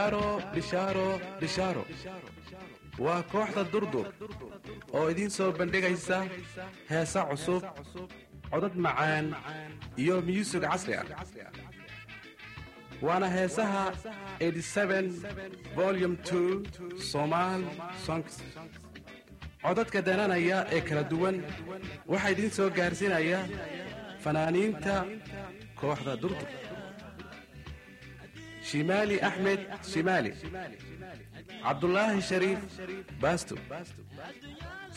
bishaaro bishaaro bishaaro waa kooxda durdur oo idiin soo bandhigaysa heesa cusub codad macaan iyo myusig casri ah waana heesaha volum somaal songs codadka dananaya ee kala duwan waxaa idiin soo gaarsiinaya fanaaniinta kooxda durdur shimaali axmed shimaali cabdulaahi shariif baasto